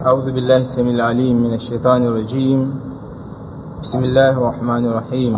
أعوذ بالله السميع العليم من الشيطان الرجيم بسم الله الرحمن الرحيم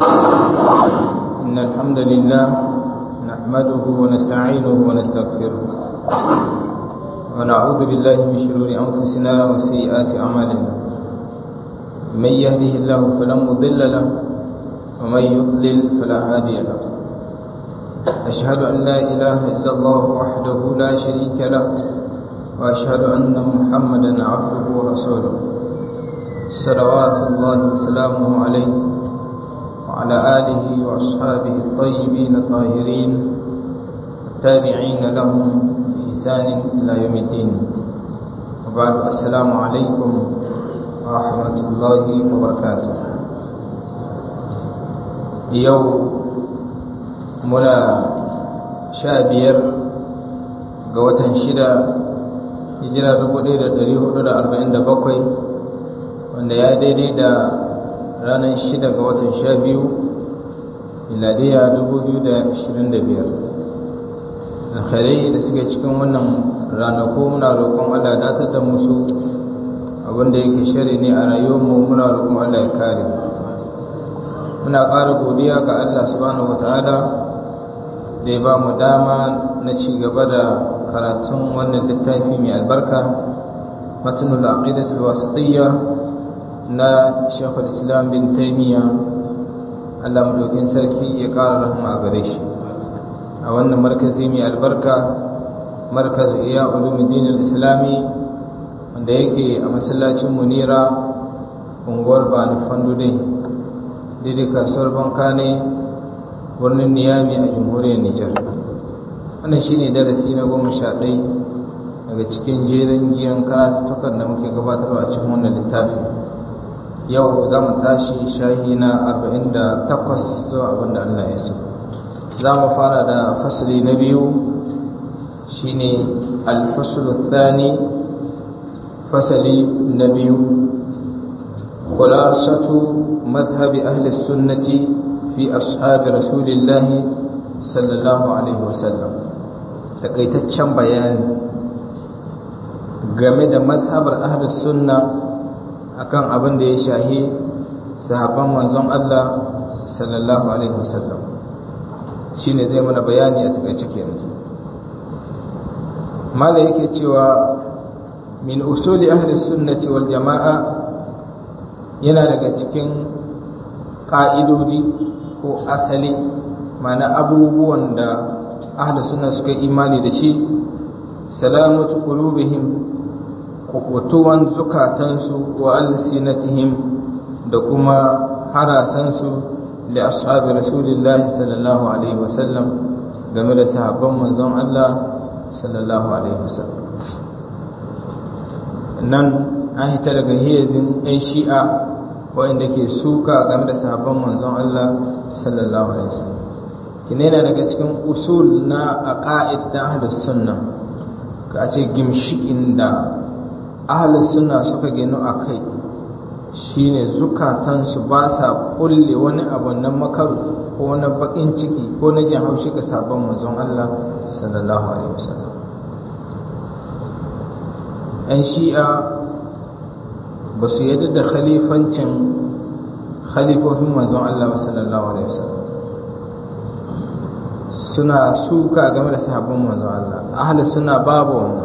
إن الحمد لله نحمده ونستعينه ونستغفره ونعوذ بالله من شرور أنفسنا وسيئات أعمالنا من يهده الله فلا مضل له ومن يضلل فلا هادي له أشهد أن لا إله إلا الله وحده لا شريك له وأشهد أن محمدا عبده ورسوله صلوات الله وسلامه عليه وعلى آله وأصحابه الطيبين الطاهرين التابعين لهم بإحسان إلى يوم الدين وبعد السلام عليكم ورحمة الله وبركاته يوم منا شابير قوة شدة hijira 1447 wanda ya daidai da ranar 6 ga watan 12 miladiya 2025 alkhairai da suke cikin wannan ranaku muna roƙon Allah datar da musu abinda yake shari ne a rayuwarmu muna roƙon Allah ya kare muna ƙara godiya ga Allah subhanahu wataala da ya ba mu dama na ci gaba da karatun wannan littafi mai albarka matnul aqidatul wasatiyya na Sheikhul Islam bin Taymiyyah Allah madaukin sarki ya ƙara rahama a gare shi a wannan markazi mai albarka markaz iya ulumuddin islami wanda yake a masallacin munira unguwar bani fandude daidai kasuwar banka ne birnin niyami a jamhuriyar nijar wannan shine darasi na goma sha ɗai daga cikin jerin giyan karatukan da muke gabatarwa a cikin wannan littafi yau za mu tashi shahi na arba'in da takwas zuwa abin da allah ya so za mu fara da fasali na biyu shine alfasulu thani fasali na biyu خلاصة مذهب أهل السنة في أصحاب رسول الله صلى الله عليه وسلم takaitaccen bayani game da mazhabar ahlus sunna akan abin da ya shahi sahabban manzon Allah sallallahu alaihi wasallam shine zai mana bayani a takaice kenan mala yake cewa min usuli ahlus sunnati wal jama'a yana daga cikin ƙa'idodi ko asali mana abubuwan da ahli suna suka imani da shi salamatu qulubihim kukutuwan zukatansu wa alsinatihim da kuma harasansu li ashabi rasulillahi sallallahu alaihi wasallam game da sahabban manzon Allah sallallahu alaihi wasallam nan an hita daga hiyazin ɗan shi'a waɗanda ke suka game da sahabban manzon Allah sallallahu alaihi wasallam kine yana daga cikin usul na aqaid da ahlus sunna ka ce gimshikin da ahlus sunna suka gino akai shine zukatan su ba sa kulle wani abu na makaru ko na bakin ciki ko na jin haushi ga sabon manzon Allah sallallahu alaihi wasallam ‘yan shi'a ba su yadda da khalifancin khalifofin manzon Allah sallallahu alaihi wasallam suna suka game da sahabban manzon Allah ahli suna babu wannan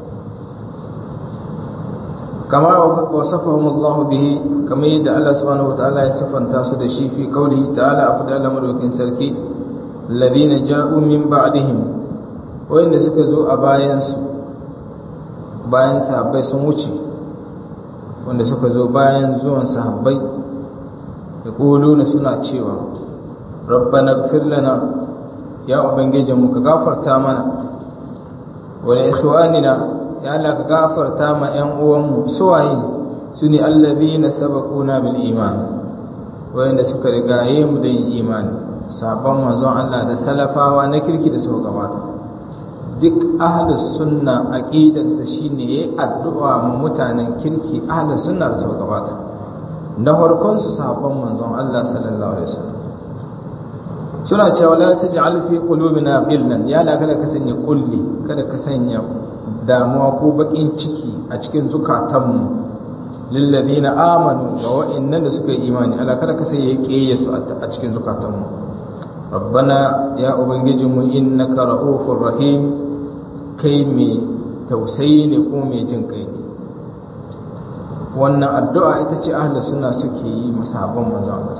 kama wasafahum Allah bihi kama yadda Allah subhanahu wataala ya sifanta su da shi fi qaulihi ta'ala a fadar madaukin sarki alladhina ja'u min ba'dihim wanda suka zo a bayan su bayan sahabbai sun wuce wanda suka zo bayan zuwan sahabbai da na suna cewa rabbana gfir lana ya ubangijinmu ka gafarta mana wa li ikhwanina ya Allah ka gafarta ma ƴan uwanmu suwaye su ne allazina sabaquna bil iman wanda suka rigaye mu da yin imani sabon manzon Allah da salafawa na kirki da suka gabata duk ahlus sunna aqidarsa shine yayi addu'a ma mutanen kirki ahlus sunna da suka gabata na farkon su sahabban manzon Allah sallallahu alaihi wasallam suna cewa la taj'al fi qulubina ghillan ya la kada ka sanya kulli kada ka sanya damuwa ko bakin ciki a cikin zukatanmu lillazina amanu ga wa'annan da suka yi imani Allah kada ka sai ya kiyaye su a cikin zukatanmu rabbana ya ubangijinmu innaka ra'ufur rahim kai mai tausayi ne ko mai jin kai ne wannan addu'a ita ce ahlus sunna suke yi masahaban manzo Allah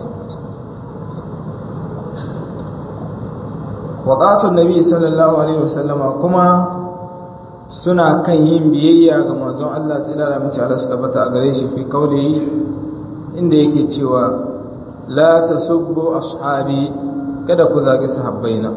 wadatun nabi sallallahu alaihi wasallama kuma suna kan yin biyayya ga manzon Allah tsira da mace Allah su tabbata a gare shi fi kaulihi inda yake cewa la tasubbu ashabi kada ku zagi sahabbaina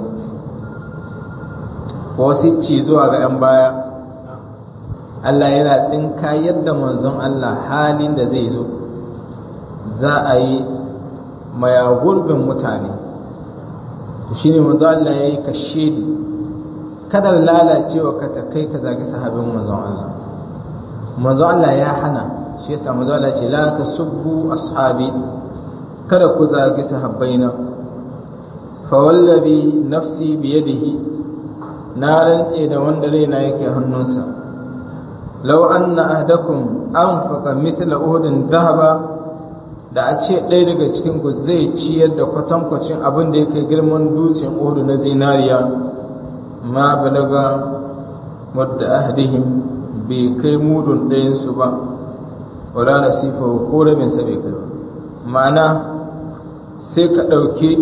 wasu ci zuwa ga yan baya Allah yana tsinka yadda manzon Allah halin da zai zo za a yi mayagurbin mutane shi ne manzo Allah ya yi kashe ni kada lalacewa ka ta kai ka zagi sahabin manzon Allah manzo Allah ya hana shi yasa manzo Allah ce la tasubbu ashabi kada ku zagi sahabbaina fa wallazi nafsi bi yadihi na rantse da wanda raina yake hannunsa law anna ahdakum anfaqa mithla uhudin dhahaba da a ce ɗaya daga cikin ku zai ciyar da kwatankwacin abin da ya kai girman dutsen uhudu na zinariya ma balaga wadda ahdihim bai kai mudun ɗayansu ba wala nasifa ko rabin sa bai kai ma'ana sai ka ɗauki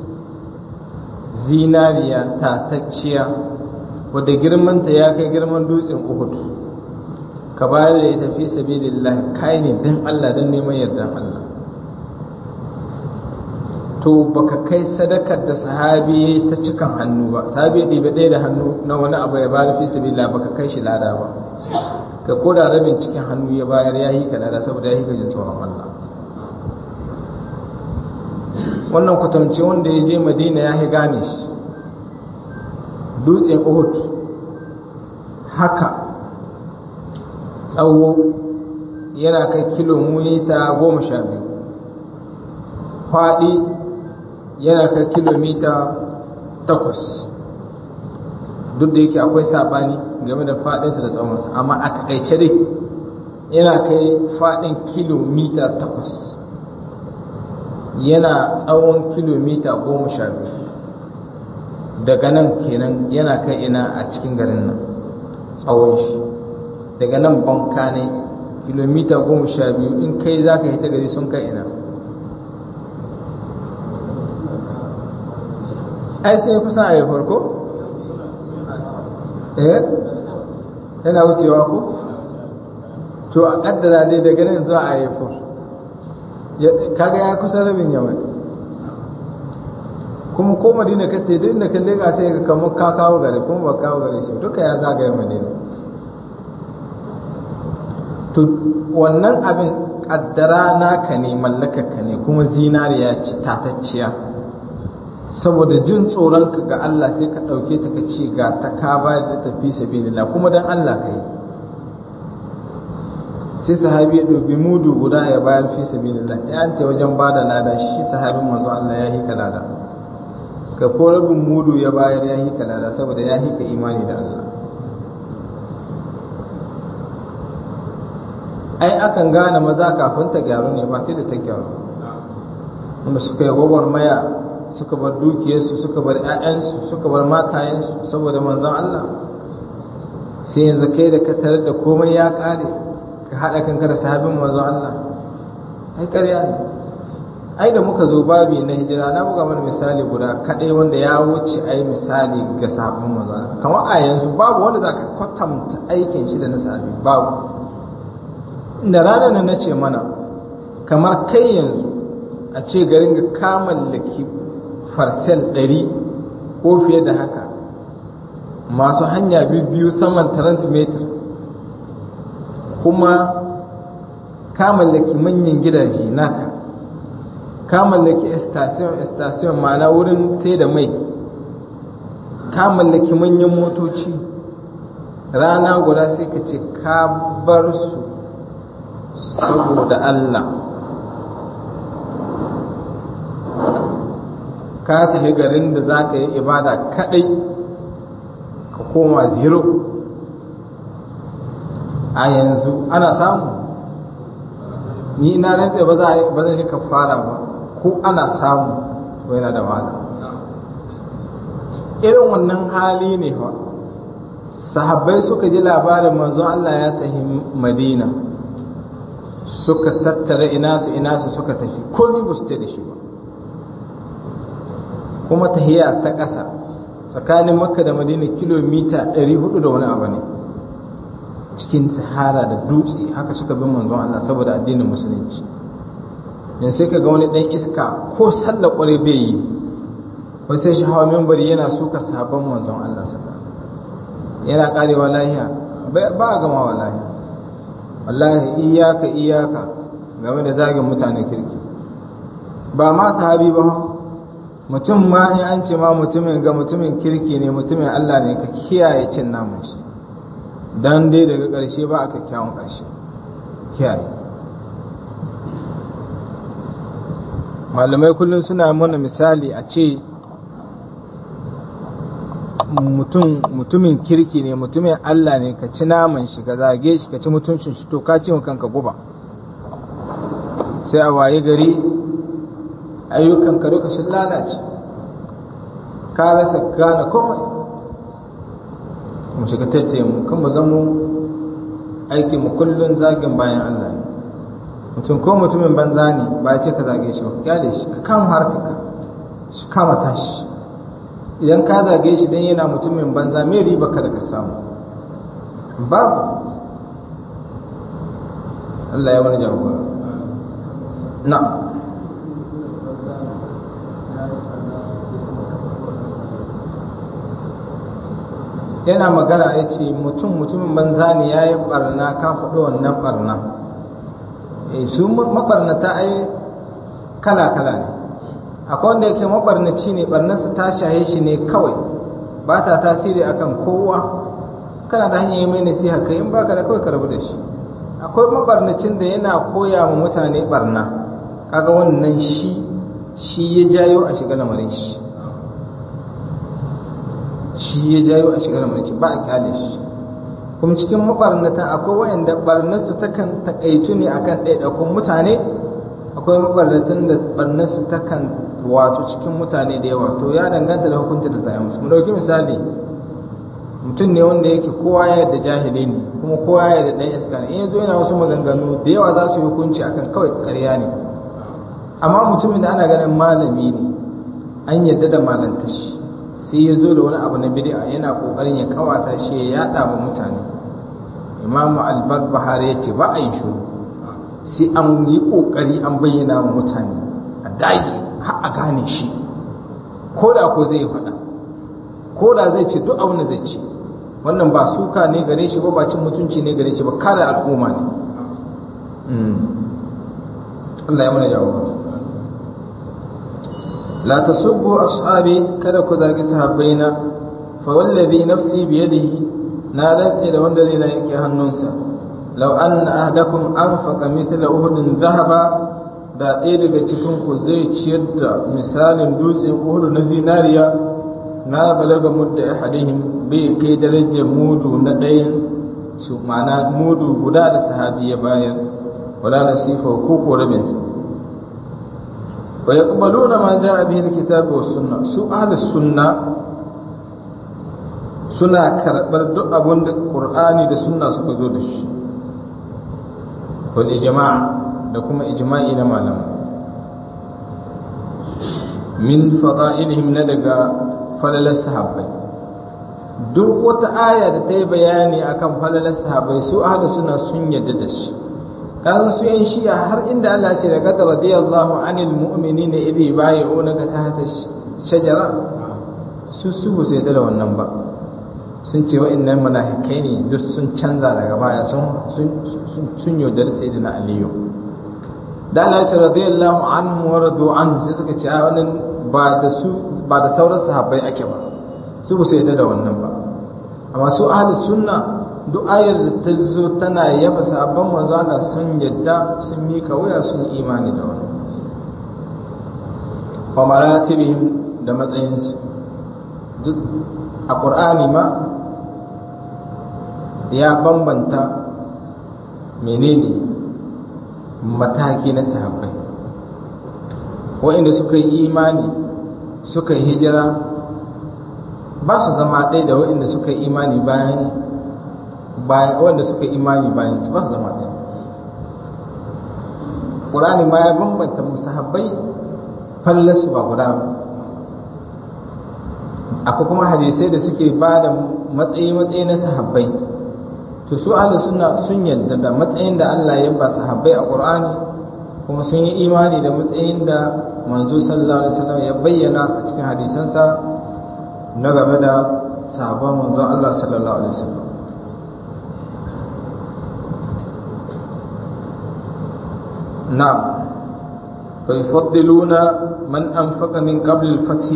zinariya tatacciya wadda girmanta ya kai girman dutsen uhudu ka bayar da ita fi sabilillah kai ne dan Allah dan neman yardan Allah to baka kai sadakar da sahabi ta cikan hannu ba sahabi ɗibe ɗaya da hannu na wani abu ya bayar fi sabilillah baka kai shi lada ba ka koda rabin cikin hannu ya bayar ya yi ka lada saboda ya yi ka jin tsoron Allah wannan kwatamce wanda ya je madina ya yi gane shi dutsen uhud haka tsawo yana kai kilomita goma sha biyu faɗi yana kai kilomita takwas duk da yake akwai saɓani game da faɗinsa da tsawonsa amma a takaice dai yana kai faɗin kilomita takwas yana tsawon kilomita goma sha biyu daga nan kenan yana kai ina a cikin garin nan tsawon shi daga nan banka ne kilomita goma sha biyu in kai za ka hita gari sun kai ina ai sai kusan a yi farko? eh yana wucewa ko? to a kaddara dai daga nan zuwa a yi kaga ya kusa rabin yawan kuma ko madina ka te duk da ka lega sai ka kamar ka kawo gari kuma ba kawo gari shi duka ya zagaye madina to wannan abin kaddara naka ne mallakarka ne kuma zinariya ce tatacciya saboda jin tsoron ka ga Allah sai ka ɗauke ta ka ce ga ta ka ba da tafi sabilillah kuma dan Allah ka yi sai sahabi ya ɗauki mudu guda ya bayar fi sabilillah ya anta wajen ba da lada shi sahabin manzo Allah ya hika lada ka ko rabin mudu ya bayar ya hika lada saboda ya hika imani da Allah ai akan gane maza kafin ta gyaru ne ba sai da ta gyaru wanda suka yi gwagwarmaya suka bar dukiyarsu suka bar 'ya'yansu suka bar matayensu saboda manzon Allah sai yanzu kai da ka tarar da komai ya kare ka haɗa kanka da sahabin manzon Allah ai ƙarya ne ai da muka zo babi na hijira na buga mana misali guda kaɗai wanda ya wuce ai misali ga sahabin manzon Allah kamar a yanzu babu wanda za ka kwatanta aikin shi da na sahabi babu da ranar nan na ce mana kamar kai yanzu a ce garin ga ka mallaki farsel ɗari ko fiye da haka masu hanya biyu saman transmitter kuma ka mallaki manyan gidaje naka ka mallaki station station ma'ana wurin sai da mai ka mallaki manyan motoci rana guda sai ka ce ka bar su saboda Allah ka tafi garin da za ka yi ibada kadai ka koma zero a yanzu ana samu ni na rantsa ba za ba zan yi kafara ba ko ana samu ko yana da wahala irin wannan hali ne fa sahabbai suka ji labarin manzon Allah ya tafi Madina suka tattara ina su ina su suka tafi komai ba su da shi ba kuma tahiya ta ƙasa tsakanin makka da madina kilomita 400 da wani abu ne cikin sahara da dutse haka suka bin manzon Allah saboda addinin musulunci yanzu sai ka ga wani dan iska ko sallar kware bai yi ko sai shi hawa membari yana suka sabon manzon Allah sallallahu yana karewa lahiya ba a gama wa lahiya wallahi iyaka iyaka game da zagin mutanen kirki ba ma sahabi ba mutum ma in an ce ma mutumin ga mutumin kirki ne mutumin Allah ne ka kiyaye cin namun shi dan dai daga ƙarshe ba a kyakkyawan ƙarshe kiyaye malamai kullum suna mana misali a ce mutum mutumin kirki ne mutumin Allah ne ka ci naman shi ka zage shi ka ci mutuncin shi to ka ci kanka guba sai a waye gari ayyukan ka duka sun lalace ka rasa gane komai mu shiga tattaye mu kan mu zamo aikin mu kullun zagin bayan Allah ne mutum ko mutumin banza ne ba ya ce ka zage shi ba ka kyale shi ka kama harkaka shi kama tashi idan ka zage shi dan yana mutumin banza me riba ka da ka samu babu Allah ya wani jagora na yana magana ya ce mutum mutumin banza ne ya yi barna ka faɗi wannan barna su mabarnata ai kala-kala ne akwai wanda yake mabarnaci ne barnarsa ta shaye shi ne kawai ba ta tasiri akan kowa kana da hanyar mai nasiha kai in baka da kawai ka rabu da shi akwai mabarnacin da yana koya wa mutane barna kaga wannan shi shi ya jayo a shiga lamarin shi shi ya jayo a shiga lamarin shi ba a kyale shi kuma cikin mabarnata akwai wayanda barnarsu takan takaitu ne akan ɗaiɗaikun mutane akwai mabarnatan da barnarsu takan wato cikin mutane da yawa to ya danganta da hukunci da zai musu mu dauki misali mutum ne wanda yake kowa ya yadda jahili ne kuma kowa ya yadda dan iska ne in yazo yana wasu maganganu da yawa za su yi hukunci akan kawai ƙarya ne amma mutumin da ana ganin malami ne an yadda da malanta shi sai ya zo da wani abu na bid'a yana kokarin ya kawata shi ya yada wa mutane imamu al-barbahari ya ce ba a yi shuru sai an yi kokari an bayyana wa mutane a dage har a gane shi ko da ko zai faɗa ko da zai ce duk abin da zai ce wannan ba suka ne gare shi ba ba cin mutunci ne gare shi ba kare al'umma ne Allah ya mana jawo la tasubbu ashabi kada ku zagi sahabbaina fa wallazi nafsi biyadihi na rantse da wanda zai na yake hannunsa law anna ahdakum anfaqa mithla uhudin dhahaba da ɗaya daga cikin ku zai ciyar da misalin dutsen uhud na zinariya na balaga mudda ahadihim bai kai darajar mudu na ɗayan su ma'ana mudu guda da sahabi ya bayar wala nasifa ko ko rabin sa wa yaqbaluna ma jaa bihi alkitab wa sunna su ahli sunna suna karɓar duk abin da qur'ani da sunna suka zo da shi wal ijma' da kuma ijma'i na malamai min fada'ilihim na daga falalar sahabbai duk wata aya da ta yi bayani akan falalar sahabbai su ahlu suna sun yadda da shi kan su yan shi'a har inda Allah ce da qad radiyallahu anil mu'minina idh yubayyi'unaka tahta shajara su su ba sai da wannan ba sun ce wa'annan munafikai ne duk sun canza daga baya sun sun sun yaudar sayyidina aliyu da Allah ce radiyallahu anhu wa radu an sai suka ce a wannan ba da su ba da sauran sahabbai ake ba su ba su yadda da wannan ba amma su ahli sunna duk ayar da ta zo tana yaba sahabban manzo Allah sun yadda sun mika wuya sun imani da wannan wa maratibihim da matsayinsu duk a qur'ani ma ya bambanta menene mataki na sahabbai waɗanda suka yi imani suka yi hijira ba su zama ɗaya da waɗanda suka yi imani bayan bayan wanda suka yi imani bayan su ba su zama ɗaya ƙur'ani ma ya bambanta musahabbai fallarsu ba guda ba akwai kuma hadisai da suke ba da matsayi matsayi na sahabbai to su ahli sunna sun yadda da matsayin da Allah ya ba sahabbai a Qur'ani kuma sun yi imani da matsayin da manzo sallallahu alaihi wasallam ya bayyana a cikin hadisansa na game da sahabban manzo Allah sallallahu alaihi wasallam na'am fa yufaddiluna man anfaqa min qabl al-fath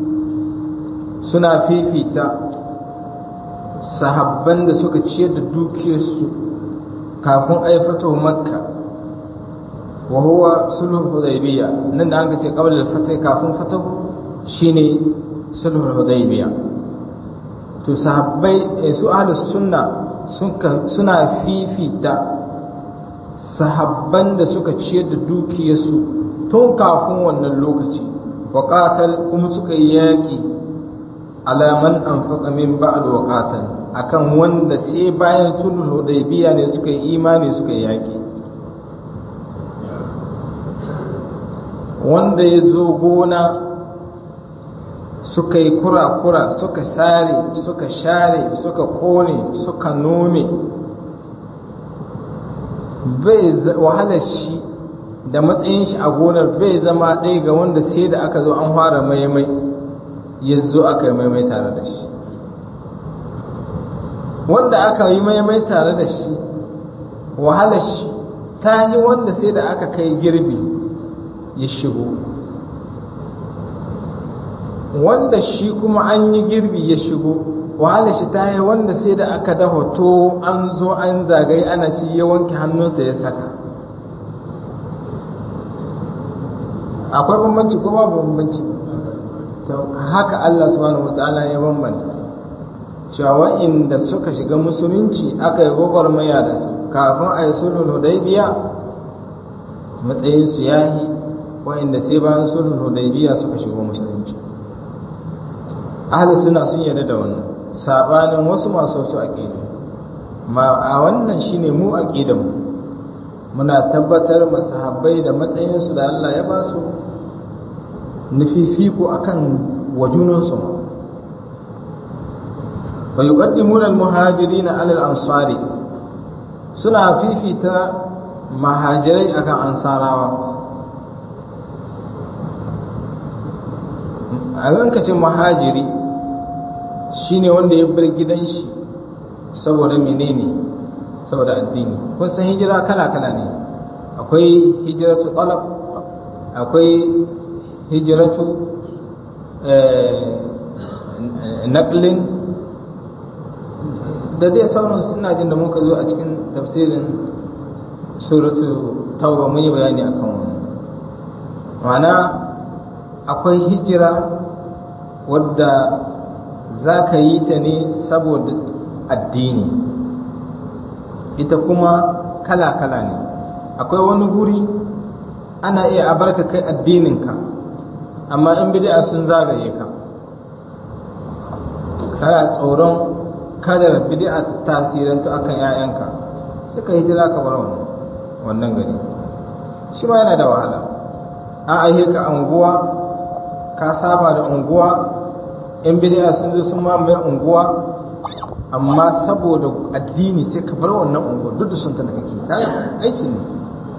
suna fifita sahabban da suka ciyar da dukiyarsu kafin aifato makka wa huwa sulhul hudaybiya nan da an ce qabla al-fath kafin fatahu shine sulhul hudaybiya to sahabbai su ahlus sunna suna fifita sahabban da suka ciyar da dukiyarsu tun kafin wannan lokaci wa qatal kuma suka yi yaki ala man anfaqa min ba'd wa qatal akan wanda sai bayan sulhul hudaybiya ne suka yi imani suka yi yaki wanda ya zo gona suka yi kura-kura suka sare suka share suka kone suka nome bai wahalar shi da matsayin shi a gonar bai zama ɗaya ga wanda sai da aka zo an fara maimai ya zo aka yi maimai tare da shi wanda aka yi maimai tare da shi wahalar shi ta yi wanda sai da aka kai girbi ya shigo wanda shi kuma an yi girbi ya shigo wahala shi ta yi wanda sai da aka dafa to an zo an zagaye ana ci ya wanke hannunsa ya saka akwai bambanci ko babu bambanci haka Allah subhanahu wataala ya bambanta cewa wa'inda suka shiga musulunci aka yi gwagwarmaya da su kafin a yi sulhul hudaybiya matsayinsu yahi wa'inda sai bayan sulhul hudaybiya suka shigo musulunci ahli suna sun yarda da wannan sabanin wasu masu wasu aqidu ma a wannan shine mu aqidan mu muna tabbatar masahabbai da matsayin su da Allah ya ba su nufifiku akan wajunan su wa yuqaddimuna al-muhajirin ala al-ansari suna fifita mahajirai akan ansarawa a yankacin mahajiri shine wanda ya bar gidan shi saboda menene saboda addini kun san hijira kala-kala ne akwai hijiratu talab akwai hijiratu naqlin da dai sauran suna jin da muka zo a cikin tafsirin suratu tauba mun yi bayani akan wannan ma'ana akwai hijira wadda za ka yi ta ne saboda addini ita kuma kala-kala ne akwai wani guri ana iya abarka kai addininka amma in bid'a sun zagaye ka kana tsoron kada bid'a tasirantu akan 'ya'yanka suka hijira ka bar wannan gari shi ma yana da wahala an aihe ka anguwa ka saba da unguwa in bid'a sun zo sun mamaye unguwa amma saboda addini sai ka bar wannan unguwa duk da sun tana kake aiki ne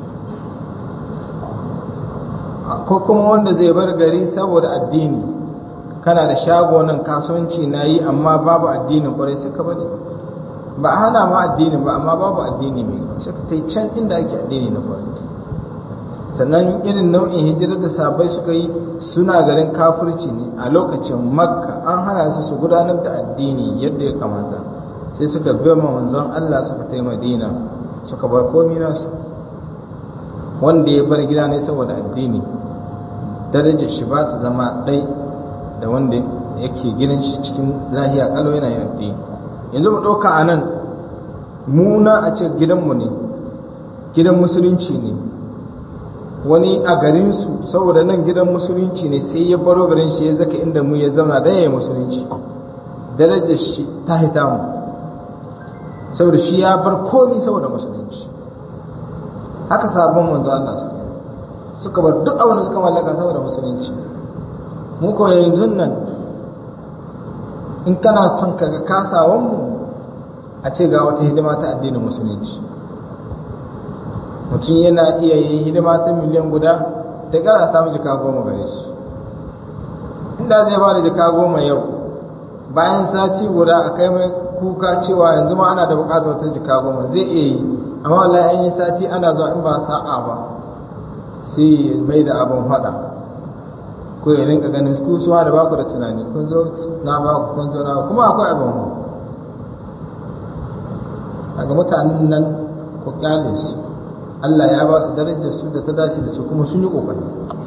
ko kuma wanda zai bar gari saboda addini kana da shago nan kasuwanci na yi amma babu addinin kwarai sai ka bari ba a hana ma addinin ba amma babu addini mai sai ka tai can inda ake addini na kwarai sannan irin nau'in hijirar da sabai suka yi suna garin kafirci ne a lokacin makka an hana su su gudanar da addini yadda ya kamata sai suka bi manzon Allah suka tai madina suka bar komai nasu wanda ya bar gida ne saboda addini darajar shi ba su zama ɗai da wanda yake gidan shi cikin lahiya kalau yana yin addini yanzu mu ɗauka a nan muna a ce gidanmu ne gidan musulunci ne wani a garinsu saboda nan gidan musulunci ne sai ya baro garin shi ya zaka inda mu ya zauna da yayi musulunci darajar shi ta hita mu saboda shi ya bar komi saboda musulunci haka sabon manzo Allah su suka bar duk abin da suka mallaka saboda musulunci mu ko yanzu nan in kana son kaga kasawan mu a ce ga wata hidima ta addinin musulunci mutum yana iya yin hidima ta miliyan guda da gara samu jika goma gare shi inda zai ba da jika goma yau bayan sati guda a kai mai kuka cewa yanzu ma ana da bukatar wata jika goma zai iya yi amma wallahi an yi sati ana zuwa in ba sa'a ba sai mai da abin fada ko ya rinka ganin ku suwa da baku da tunani kun zo na baku kun zo na kuma akwai abin mu daga mutanen nan ku kyale su Allah ya ba su darajar su da ta dace da su kuma sun yi kokari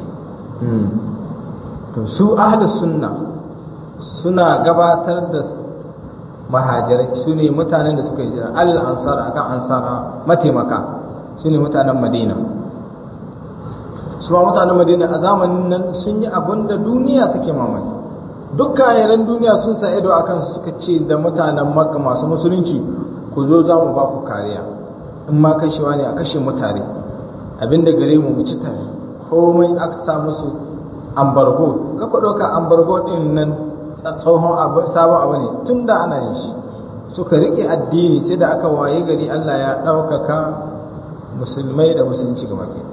to su ahli sunna suna gabatar da mahajirai su ne mutanen da suka yi jira al ansar akan ansara mataimaka su ne mutanen madina su ma mutanen madina a zamanin nan sun yi abin da duniya take mamaki duk kayan duniya sun sa ido akan suka ce da mutanen makka masu musulunci ku zo za mu ba ku kariya in ma kashewa ne a kashe mutane abinda gare mu mu ci tare komai aka sa musu ambargo ka ku ɗauka ambargo ɗin nan tsohon sabon abu ne tun da ana yin shi suka riƙe addini sai da aka waye gari Allah ya ɗaukaka musulmai da musulunci gaba ke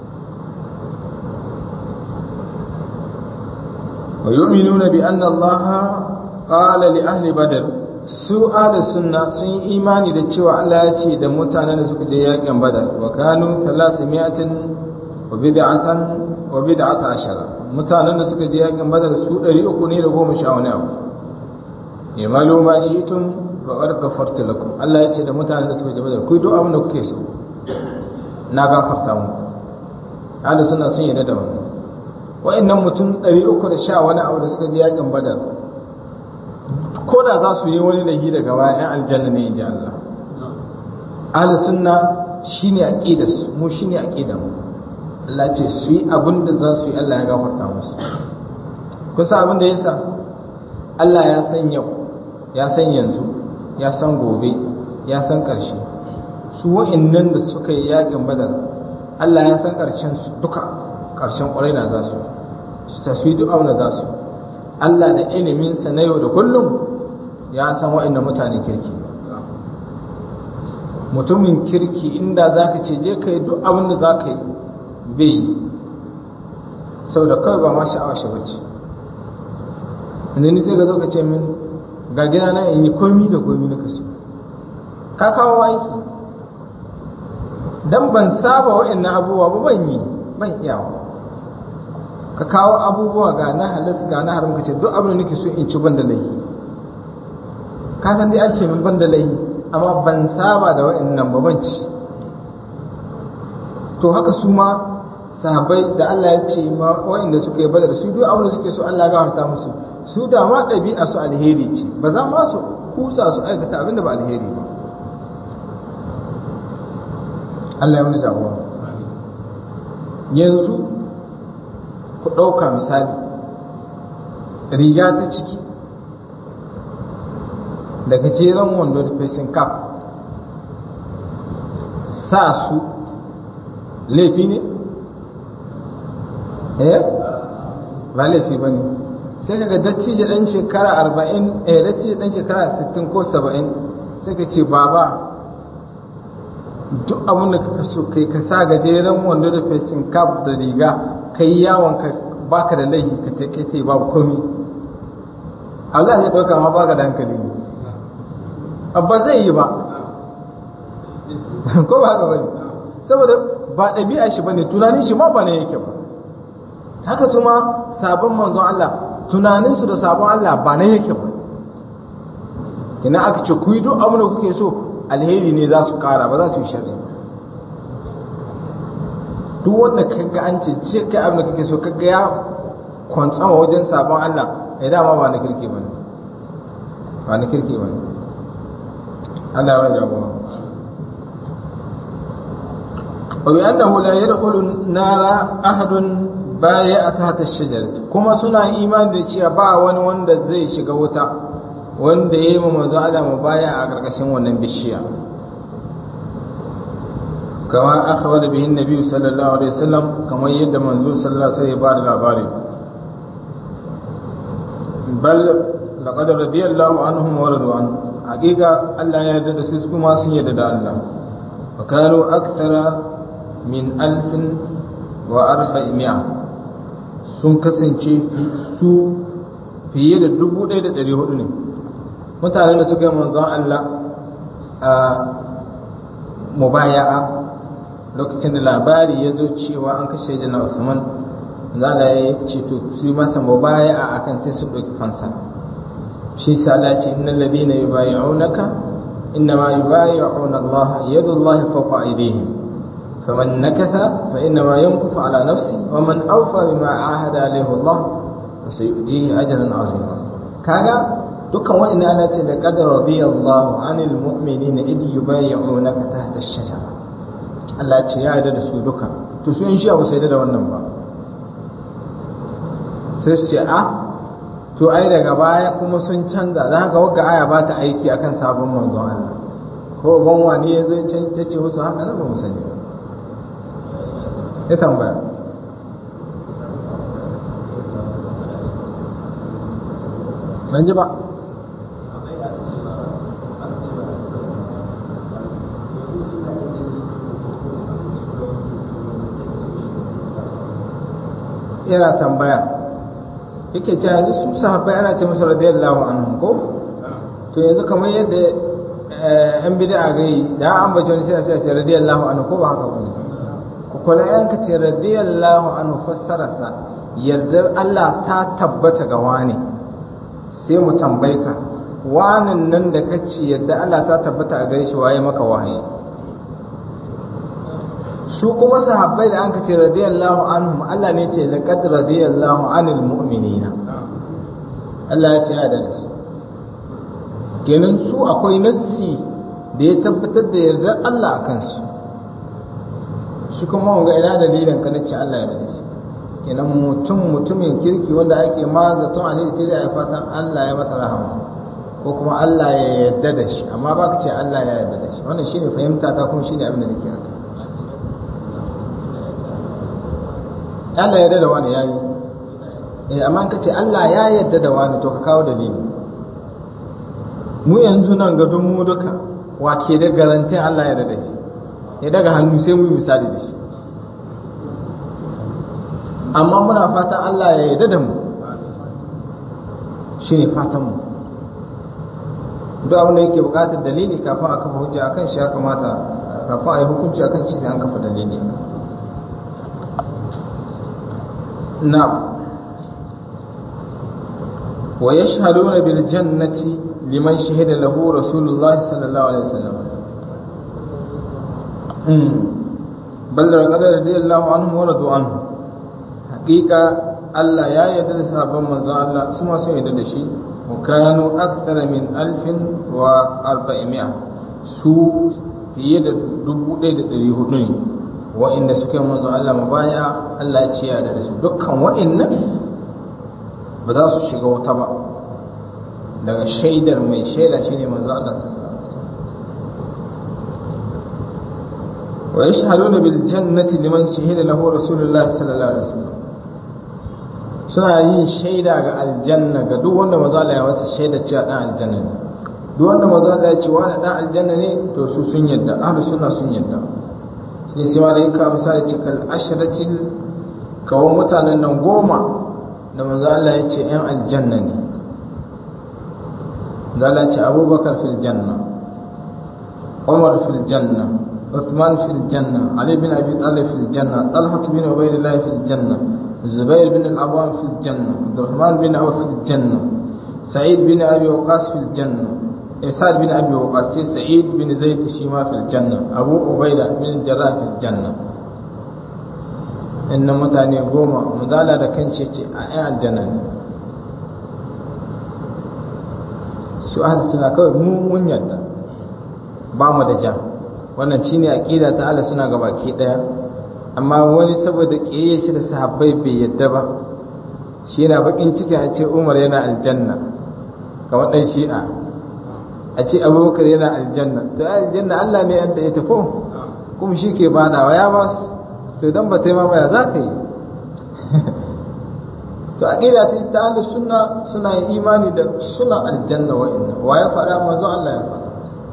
wa yu'minuna bi anna Allah qala li ahli badr su ahli sunna sun yi imani da cewa Allah ya ce da mutanen da suka je yakin badar wa kanu 300 wa bid'atan wa bid'ata ashara mutanen da suka je yakin badar su 300 ne da goma sha wani abu imalu ma shi'tum wa qad ghafartu lakum Allah ya ce da mutanen da suka je badar ku duk abin da kuke so na gafarta muku ahli sunna sun yarda da wannan wa'annan mutum 310 wani abu da suka je yakin badar ko da za su yi wani lahi daga baya yan aljanna ne inji Allah ahli sunna shine aqidar su mu shine aqidar mu Allah ce su yi abin da za su yi Allah ya gafarta musu kun san abin da yasa Allah ya san yau ya san yanzu ya san gobe ya san karshe su wa'annan da suka yi yakin badar Allah ya san karshen su duka karshen kwarai na za su sa su yi duk abin da za su Allah da iliminsa na yau da kullum ya san wa'annan mutane kirki mutumin kirki inda za ka ce je ka yi duk abin da za ka yi bai yi saboda kawai ba ma sha'awa shi bace inda ni sai ka zo ka ce min ga gida na in yi komi da komi na kaso ka kawo aiki dan ban saba wa'annan abubuwa ba ban yi ban iyawa ka kawo abubuwa ga na halas ga na haram ka ce duk abin da nake so in ci ban da laifi ka san dai an ce min ban da laifi amma ban saba da wa'annan ba ban ci to haka su ma sahabbai da Allah ya ce ma wa'anda suka yi badar su duk abin da suke so Allah ya gafarta musu su da ma ɗabi'a su alheri ce ba za ma su kusa su aikata abin da ba alheri ba Allah ya wani jagora yanzu ku ɗauka misali riga ta ciki da gajeren wando da facing cap sa su laifi ne? eh ba laifi ba ne sai kaga dacci da ɗan shekara arba'in eh dacci da ɗan shekara sittin ko saba'in sai ka ce baba duk abin da kaka so kai ka sa gajeren wando da facing cap da riga kai yawon ka baka da laifi ka take ta babu komi Allah ya ɗauka ma baka da hankali ne ba zai yi ba ko ba haka bane saboda ba ɗabi'a shi bane tunanin shi ma ba ne yake ba haka su ma sabon manzon Allah tunanin su da sabon Allah ba ne yake ba kina aka ce ku yi duk abin da kuke so alheri ne za su kara ba za su yi sharri duk wanda kaga an ce ce kai abin da kake so kaga ya kwantsama wajen sabon Allah ya dama ba na kirki bane ba na kirki bane Allah ya jagora wa bi annahu la yadkhulu nara ahadun baya tahta ash-shajar kuma suna imani da cewa ba wani wanda zai shiga wuta wanda yayi mu manzo Allah mu baya a karkashin wannan bishiya kama akhbara bihi an-nabi sallallahu alaihi wasallam kamar yadda manzo sallallahu alaihi wasallam ya bada labari bal laqad radiyallahu anhum wa radu an haqiqa Allah ya yarda da su kuma sun yarda da Allah wa kanu akthara min alfin wa arba'imiya sun kasance su fiye da dubu ɗaya da ɗari hudu ne mutanen da suka yi manzon Allah a mubaya'a lokacin da labari ya zo cewa an kashe da na Usman zala ya ce to su masa mubaya'a akan sai su ɗauki fansa shi sa Allah ce innal ladina yubayi'unaka innama yubayi'una Allah yadullahi fawqa aydihim فمن نكث فإنما ينكث على نفسه ومن أوفى بما عاهد عليه الله فسيؤتيه أجرا عظيما كان dukkan wa'in ana ce da qadar radiyallahu anil mu'minina id yubayyi'unaka tahta ash-shajara Allah ce ya yarda da su duka to su in shi ba sai da wannan ba sai su ce a to ai daga baya kuma sun canza dan haka wagga aya ba ta aiki akan sabon manzon Allah ko ban wani ya zo ya ce musu haka nan ba mu sani ba ya tambaya ban ji ba yana tambaya yake ce yanzu su sahabbai ana ce musu radiyallahu anhu ko to yanzu kamar yadda yan bid'a gai da an bace wani sai a ce radiyallahu anhu ko ba haka bane kula yanka ce radiyallahu anhu fassararsa yardar Allah ta tabbata ga wani sai mu tambaye ka wanin nan da kace yadda Allah ta tabbata a gare shi waye maka wahayi su kuma sahabbai da anka ce radiyallahu anhum Allah ne ce laqad radiyallahu anil mu'minina Allah ya ce ya da su kenan su akwai nassi da ya tabbatar da yardar Allah a kansu shi kuma wanga ina dalilin ka nace Allah ya rada shi kenan mutum mutumin kirki wanda ake mazaton alheri sai da ya fatan Allah ya masa rahama ko kuma Allah ya yarda da shi amma ba ka ce Allah ya yarda da shi wannan shine fahimta ta kuma shine abin da nake haka Allah ya yarda da wani yayi eh amma ka ce Allah ya yarda da wani to ka kawo dalili mu yanzu nan ga mu duka wa ke da garantin Allah ya yarda da shi ya daga hannu sai mu yi misali da shi amma muna fatan Allah ya yarda da mu shi ne fatan mu duk abin da yake bukatar dalili kafin a kafa hujja akan shi ya kamata kafin a yi hukunci akan shi sai an kafa dalili na wa yashhaduna bil jannati liman shahida lahu rasulullahi sallallahu alaihi wasallam bal da qadar radiyallahu anhu wa radu anhu haqiqa Allah ya yarda da sahabban manzo Allah su ma sun yarda da shi wa kanu akthara min alfin wa arba'imiya su fiye da dubu ɗaya da ɗari hudu ne wa'inda suka yi manzo Allah mabaya Allah ya ce ya da su dukkan wa'innan ba za su shiga wuta ba daga shaidar mai shaida shine manzo Allah sallallahu ويشهدون بالجنة لمن شهد له رسول الله صلى الله عليه وسلم suna yin shaida ga aljanna ga duk wanda maza Allah ya wata shaida cewa dan aljanna ne duk wanda maza Allah ya ce wani dan aljanna ne to su sun yadda ahlus sunna sun yadda sai sai ma da yaka misali ce kal ashratil kawon mutanen nan goma da maza Allah ya ce yan aljanna ne da Allah ya ce Abubakar fil janna Umar fil janna عثمان في الجنة علي بن أبي طالب في الجنة طلحة بن عبيد الله في الجنة الزبير بن العوام في الجنة عبد الرحمن بن عوف في الجنة سعيد بن أبي وقاص في الجنة إسعاد بن أبي وقاص سعيد بن زيد الشيما في الجنة أبو عبيدة بن الجراح في الجنة إن متاني قوما مدالة لكن شيء أي الجنة سؤال السنة كوي مو من يدا بامو دجا wannan shine aqida ta Allah suna ga baki daya amma wani saboda kiyaye shi da sahabbai bai yadda ba shi yana bakin ciki a ce Umar yana aljanna kamar dan shi'a a ce Abubakar yana aljanna to aljanna Allah ne yadda ita ko kuma shi ke badawa ya ba su to idan ba ta yi ma baya za ka yi to aqida ta ta ahlus sunna suna yin imani da suna aljanna wa inna wa ya fada manzo Allah ya fada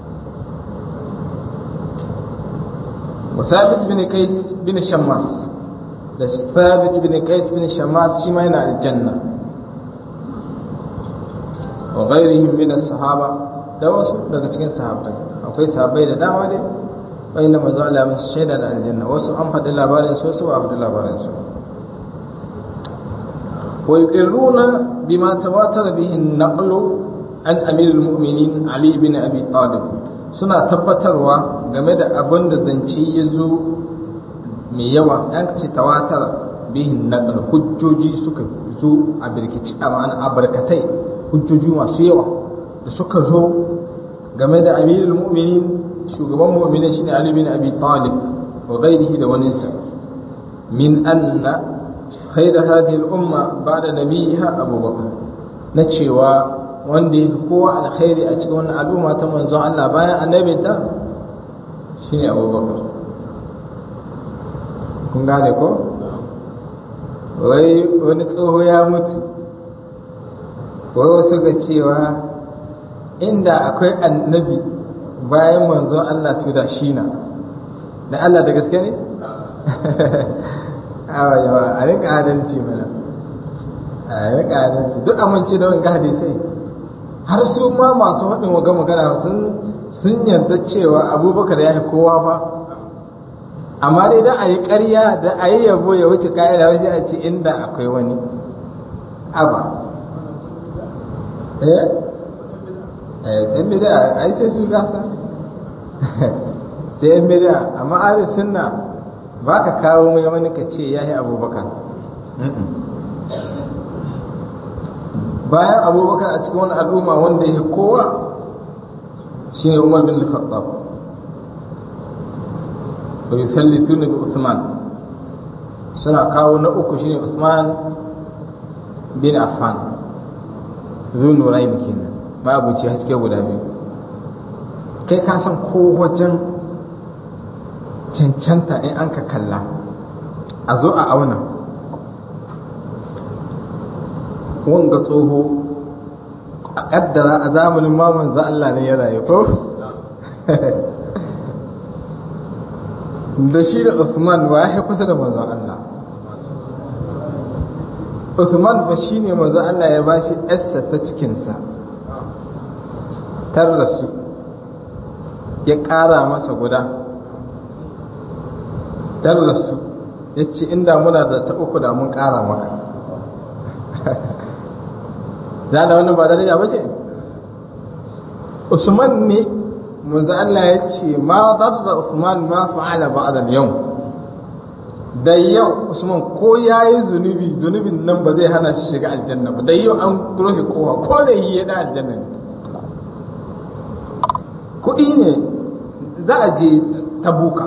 wa thabit bin qais bin shammas da thabit bin qais bin shammas shi ma yana aljanna wa ghairihim min as-sahaba da wasu daga cikin sahabbai akwai sahabbai da dama ne wanda manzo Allah ya musu shaida da aljanna wasu an faɗi labarin su wasu ba a faɗi labarin su ويقرون بما تواتر به النقل عن أمير المؤمنين علي بن أبي طالب suna tabbatarwa game da abin da zance ya zo mai yawa yan ce tawatar bihin naqal hujjoji suka zo a birkici a ma'ana a barkatai hujjoji masu yawa da suka zo game da amirul mu'minin shugaban mu'minin shine ali bin abi talib wa ghairihi da waninsa min anna خير هذه الأمة بعد نبيها أبو بكر نتشيوا wanda ya fi kowa alkhairi a cikin wannan al'umma ta manzon Allah bayan annabi ta shine Abubakar kun gane ko wai wani tsoho ya mutu wai wasu ga cewa inda akwai annabi bayan manzon Allah to da shi na da Allah da gaske ne awa yawa a rika adalci mana a rika adalci duk amince da wanga hadisai har su ma masu haɗin waga magana sun sun yarda cewa abubakar ya fi kowa ba amma dai da a yi ƙarya da a yi yabo ya wuce ka'ida wajen a ce inda akwai wani aba eh eh ɗan bida a yi sai su gasa sai ɗan bida amma ahli sunna ba ka kawo mai wani ka ce ya yi abubakar bayan abubakar a cikin wani al'umma wanda ya kowa shi ne umar bin khattab wa yusallitu bi Uthman suna kawo na uku shine Uthman bin Affan zu nurain kenan ma abuci haske guda biyu kai ka san ko wajen cancanta in an ka kalla a zo a auna wanga tsoho a kaddara a zamanin maman za Allah ne ya rayu ko da shi da Uthman ba ya kusa da manzon Allah Uthman fa shi ne manzon Allah ya ba shi yarsa ta cikinsa tar rasu ya ƙara masa guda tar rasu ya ce inda muna da ta uku da mun ƙara maka za da wannan ba daraja ba ce Usman ne manzo Allah ya ce ma darra Usman ma fa'ala ba'da al-yawm da yau Usman ko yayi zunubi zunubin nan ba zai hana shi shiga aljanna ba da yau an rohe kowa ko da yi ya da aljanna ne kuɗi ne za a je tabuka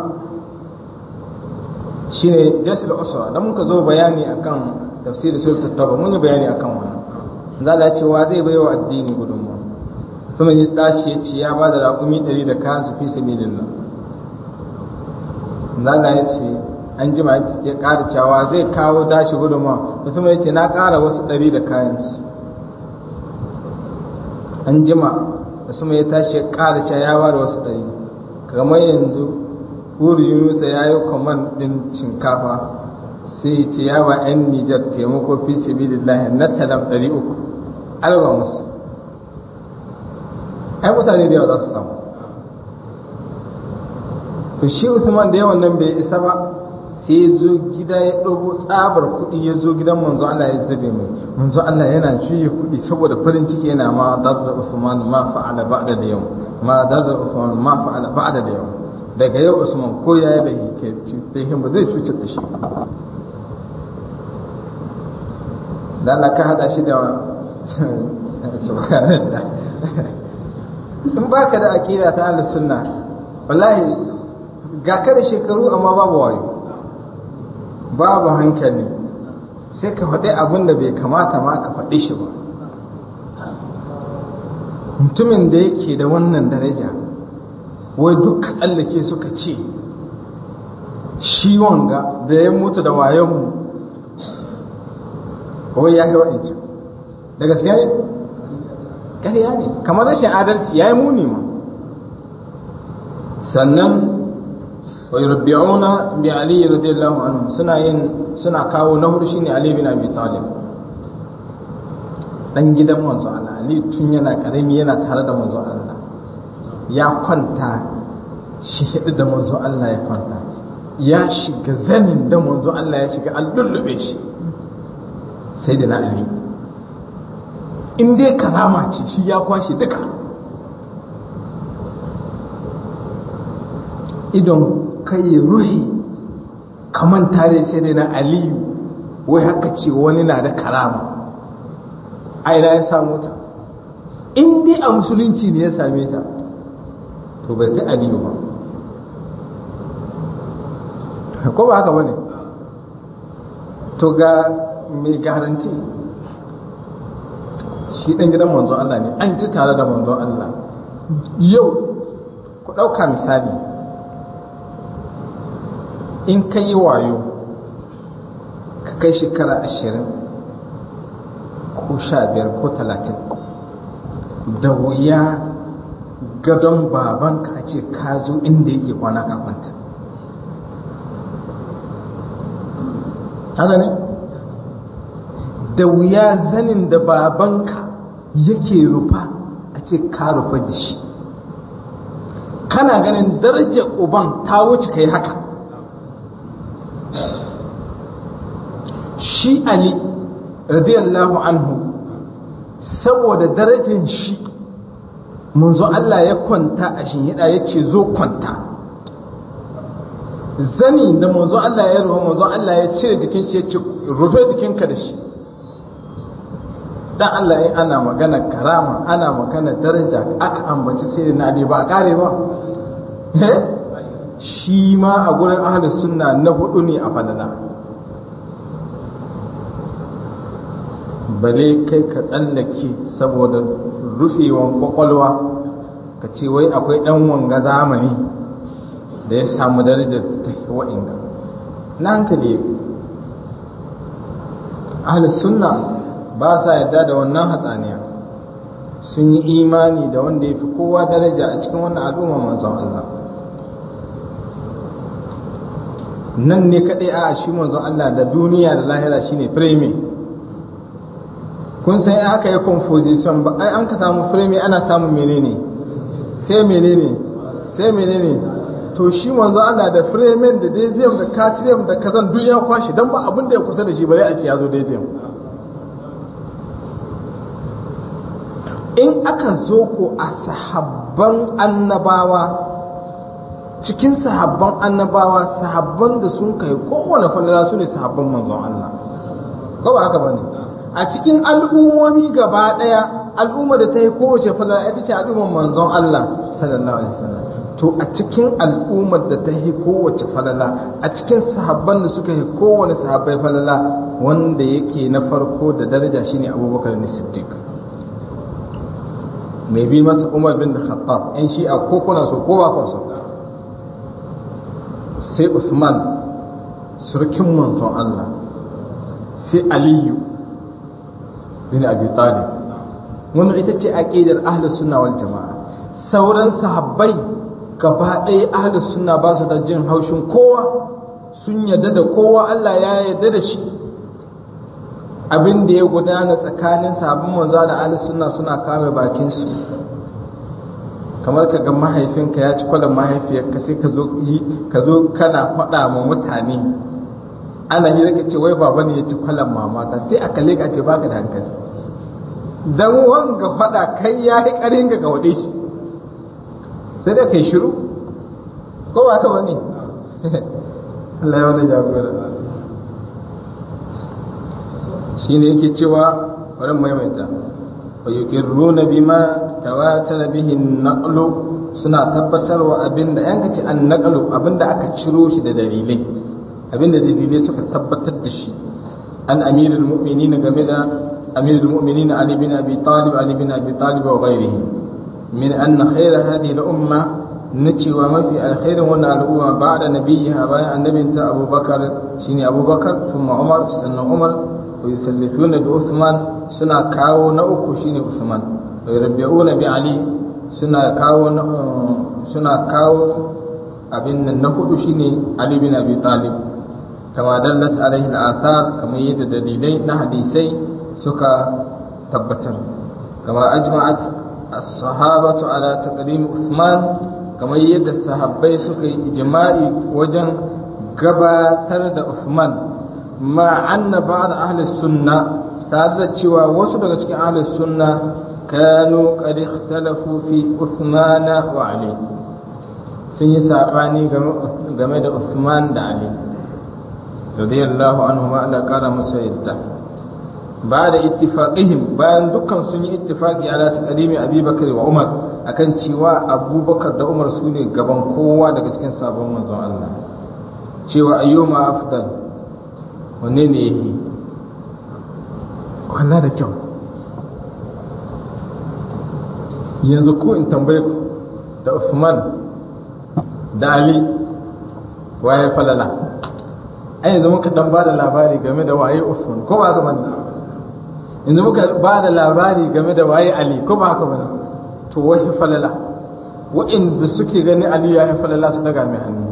shine jasul usra dan muka zo bayani akan tafsirin suratul tauba mun yi bayani akan wannan za a ce wa zai baiwa addini gudunmu kuma ya tashi ya ce ya ba da raƙumi ɗari da kayan su fi sabilillah za ya ce an jima ya ƙara cewa zai kawo dashi gudunmu mutum ya ce na ƙara wasu ɗari da kayan su an jima da suma ya tashi ya ƙara cewa ya ba da wasu ɗari kamar yanzu Huri Yunusa ya yi kwaman ɗin shinkafa sai ce ya ba 'yan Nijar taimako fi sabilillah na talam ɗari uku alba musu ai mutane da yawa za su samu to shi Usman da yawan nan bai isa ba sai ya zo gida ya ɗago tsabar kuɗi ya zo gidan manzo Allah ya zube mai manzo Allah yana juye kuɗi saboda farin ciki yana ma darda Usman ma fa'ala ba'da da yau ma darda Usman ma fa'ala ba'da da yau daga yau Usman ko ya yi bai ke cutar ba zai cutar da shi dan ka hada shi da subhanallah in baka da aqida ta ahlus sunna wallahi ga ka da shekaru amma babu wayo babu hankali sai ka faɗi abin da bai kamata ma ka faɗi shi ba mutumin da yake da wannan daraja wai duk tsallake suka ce shi wanga da ya mutu da wayonmu wai ya yi wa'ancan da gaskiya ne ƙarya ne kamar rashin adalci ya yi muni ma sannan wa yurbi'una bi ali radiyallahu anhu suna yin suna kawo na hudu shine ali bin abi talib dan gidan manzo Allah ali tun yana karami yana tare da manzo Allah ya kwanta shi hidi da manzo Allah ya kwanta ya shiga zanin da manzo Allah ya shiga an lullube shi sai da na ali in dai karama ce shi ya kwashe duka idon kai ya ruhi kaman tare sai dai na aliyu wai haka ce wani na da karama aina ya samu ta in dai a musulunci ne ya same ta to bai kai aliyu ba ko ba haka bane to ga mai garanti shi ɗan gidan manzo Allah ne an ci tare da manzo Allah yau ku ɗauka misali in ka yi wayo ka kai shekara ashirin ko sha biyar ko talatin da wuya gadon babanka a ce ka zo inda yake kwana ka kwanta haka ne da wuya zanin da babanka yake rufa a ce ka rufa da shi kana ganin darajar uban ta wuce kai haka shi ali radiyallahu anhu saboda darajar shi munzo Allah ya kwanta a shinhida ya ce zo kwanta zani da manzo Allah ya rufe manzo Allah ya cire jikin shi ya ce rufe jikinka da shi dan Allah in ana magana karama ana magana daraja aka ambaci sai na Ali ba kare ba shi ma a gurin ahlus sunna na hudu ne a falala bale kai ka tsallake saboda rufewan kwakwalwa ka ce wai akwai dan wanga zamani da ya samu darajar ta wa'inga na hankali ahlus sunna ba sa yadda da wannan hatsaniya sun yi imani da wanda ya fi kowa daraja a cikin wannan al'umma manzon Allah nan ne kaɗai a shi manzon Allah da duniya da lahira shine firemi kun san aka yi composition ba ai an ka samu firemi ana samun menene sai menene sai menene to shi manzo Allah da fremen da daisium da catrium da kazan duk ya kwashi dan ba abin da ya kusa da shi bare a ce ya zo daisium in aka zo ko a sahabban annabawa cikin sahabban annabawa sahabban da sun kai kowane falala su ne sahabban manzon Allah ko ba haka bane a cikin al'ummomi gaba daya al'umma da ta yi kowace falala ita ce al'ummar manzon Allah sallallahu alaihi wasallam to a cikin al'ummar da ta yi kowace falala a cikin sahabban da suka yi kowane sahabbai falala wanda yake na farko da daraja shine abubakar ne siddiq mai bi masa umar bin khattab yan shi'a ko kuna so ko ba so sai usman surkin manzon allah sai aliyu bin abi talib wannan ita ce aqidar ahlus sunna wal jamaa sauran sahabbai gaba ɗaya ahlus sunna ba su da jin haushin kowa sun yadda da kowa Allah ya yadda da shi abin da ya gudana tsakanin sabon manzo da ahlus sunna suna kame bakin su kamar ka ga mahaifinka ya ci kwalan mahaifiyarka sai ka zo ka zo kana faɗa ma mutane ana yi ka ce wai baba ne ya ci kwalan mamata sai aka leka ce baka da hankali dan wanga faɗa kai ya yi ƙarin ga wade shi sai dai kai shiru ko ba ka bane Allah ya wani jagora shine yake cewa bari maimaita wa yuqirruna bima tawatar bihin naqlu suna tabbatarwa abinda yanka ce an naqlu abinda aka ciro shi da dalilai abinda dalilai suka tabbatar da shi an amirul mu'minin game da amirul mu'minin ali bin abi talib ali bin abi talib wa ghairihi min anna khayra hadhihi al umma nacewa mafi alkhairin wannan al'umma ba'da nabiyha bayan annabinta abubakar shine abubakar thumma umar sannan umar wa yusallifuna bi uthman suna kawo na uku shine Usman yarbi'una bi Ali suna kawo suna kawo abin nan na hudu shine Ali bin Abi Talib kama dallat alaihi al-athar kamar yadda dalilai na hadisai suka tabbatar kama ajma'at as-sahabatu ala taqdim Uthman kamar yadda sahabbai suka yi ijma'i wajen gabatar da Uthman ma anna ba'd ahli sunnah tare da cewa wasu daga cikin ahlus sunna kanu qad ikhtalafu fi Uthman wa Ali sun yi sabani game da Uthman da Ali radiyallahu anhu ma Allah kara musu yadda ba da ittifaqihim bayan dukkan sun yi ittifaqi ala taqdimi Abi Bakar wa Umar akan cewa Abubakar da Umar su ne gaban kowa daga cikin sabon manzon Allah cewa ayyuma afdal wanne ne yake kwana da kyau yanzu ko in tambaye ku da Usman da Ali waye falala ai yanzu muka dan ba da labari game da waye Usman ko ba haka bane yanzu muka ba da labari game da waye Ali ko ba haka bane to waye falala wa'inda suke gani Ali ya falala su daga mai hannu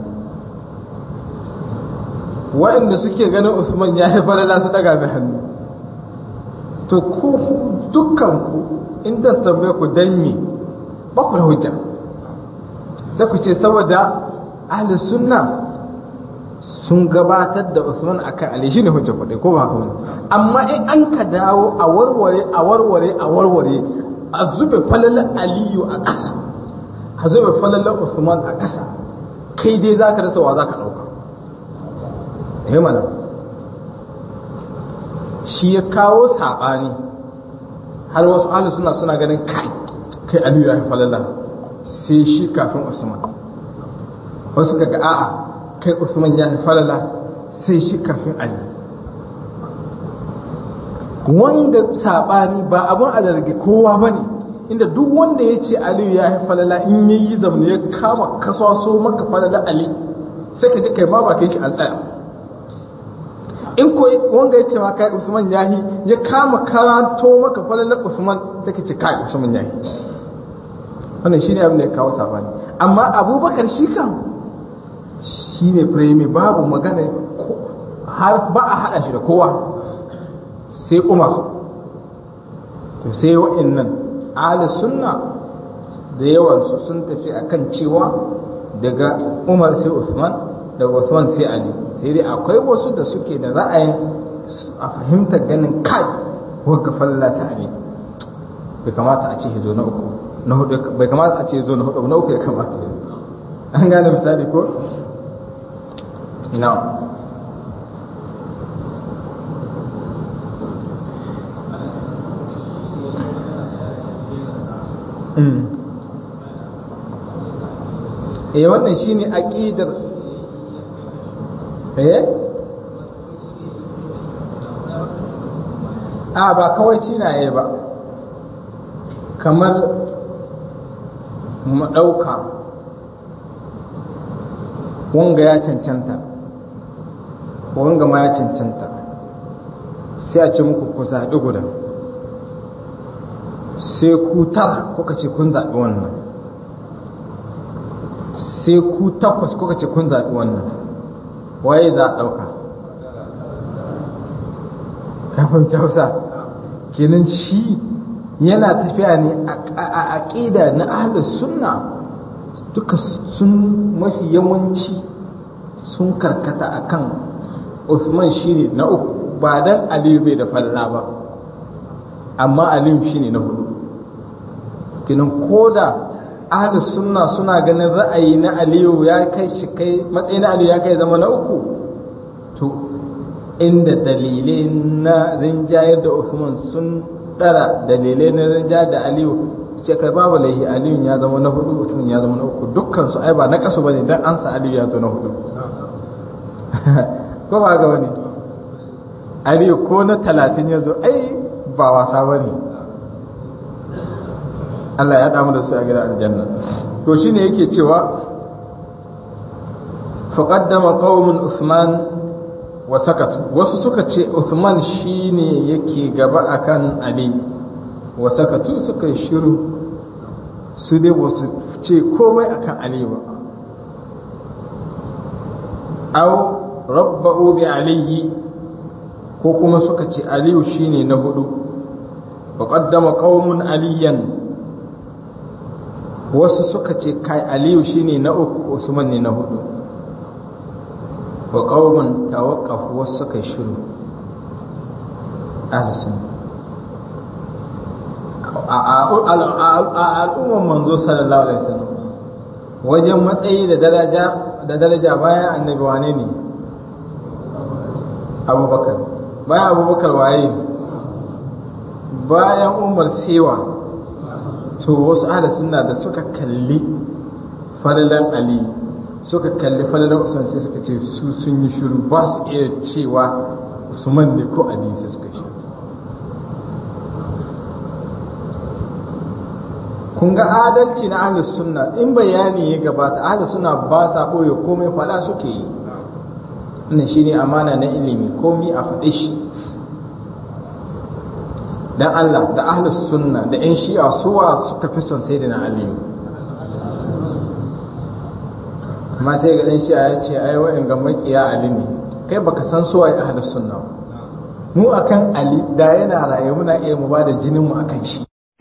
wa'inda suke ganin Usman ya falala su daga mai hannu to ku dukkanku inda tambaye ku danyi ba ku da hujja sai ku ce saboda ahli sunna sun gabatar da Usman akan Ali shine hujja kuɗi ko ba haka wani amma in an ka dawo a warware a warware a warware a zube falalar Aliyu a ƙasa a zube falalar Usman a ƙasa kai dai zaka rasa wa zaka ɗauka eh mana shi ya kawo saɓani har wasu ahli suna suna ganin kai kai aliyu ya falala sai shi kafin usman wasu kaga a'a kai usman ya falala sai shi kafin ali wanda saɓani ba abin a zargi kowa ba ne inda duk wanda ya ce aliyu ya falala in ya yi zamani ya kama kasaso maka falala ali sai ka ji kai ma ba kai shi an tsaya in ko wanga ya ce ma kai Usman yahi ya kama karanto maka falalar Usman take ce kai Usman yahi wannan shine abin da ya kawo sabani amma Abubakar shi kan shine prime babu magana har ba a hada shi da kowa sai Umar to sai wa'annan ahli sunna da yawan su sun tafi akan cewa daga Umar sai Usman daga Usman sai Ali sai dai akwai wasu da suke da ra'ayin a fahimtar ganin kai wagga falla ta ne bai kamata a ce zo na uku na hudu bai kamata a ce zo na hudu na uku ya kamata ya an gane misali ko na eh wannan shine aqidar eh a ba kawai cinaye ba kamar mu ɗauka wanga ya cancanta wanga ma ya cancanta sai a ce muku ku zaɓi guda sai ku tara kuka ce kun zaɓi wannan sai ku takwas kuka ce kun zaɓi wannan waye za a ɗauka kafin hausa kenan shi yana tafiya ne a aƙida na ahlus sunna duka sun mafi yawanci sun karkata akan Uthman shine na uku ba dan Aliyu bai da falla ba amma Aliyu shine na hudu kenan koda ahlus sunna suna ganin ra'ayi na Aliyu ya kai shi kai matsayin Aliyu ya kai zama na uku to inda dalilai na rinjayar da Uthman sun ɗara dalilai na rinjayar da Aliyu ce kai babu laihi aliyu ya zama na hudu usman ya zama na uku dukkan su ai ba na kasu bane dan an sa aliyu ya zo na hudu ko ba ga wani aliyu ko na talatin ya zo ai ba wasa bane Allah ya damu da su a gidan aljanna to shine yake cewa faqaddama qaumun usman wa sakatu wasu suka ce usman shine yake gaba akan ali wa sakatu suka yi shiru su dai ba su ce komai akan ali ba aw rabba'u bi aliyi ko kuma suka ce aliyu shine na hudu faqaddama qaumun aliyan wasu suka ce kai aliyu shine na uku usman ne na hudu wa qauman tawaqqafu wasu suka shiru ahli sunna a al'umman manzo sallallahu alaihi wasallam wajen matsayi da daraja da daraja bayan annabi wane ne abubakar bayan abubakar waye bayan umar sewa to wasu ahli sunna da suka kalli falalan ali suka kalli falalan usman sai suka ce su sun yi shiru ba su iya cewa usman ne ko ali sai suka shiru kun ga adalci na ahlus sunna in bayani ya gabata ahlus sunna ba sa boye komai fada suke yi wannan shine amana na ilimi komai a faɗe shi dan Allah da ahlus sunna da yan shi'a suwa suka fi son sai da na aliyu amma sai ga dan shi'a ya ce ai wa'in ga makiya ali ne kai baka san suwa ya ahlus sunna mu akan ali da yana raye muna iya mu bada jinin mu akan shi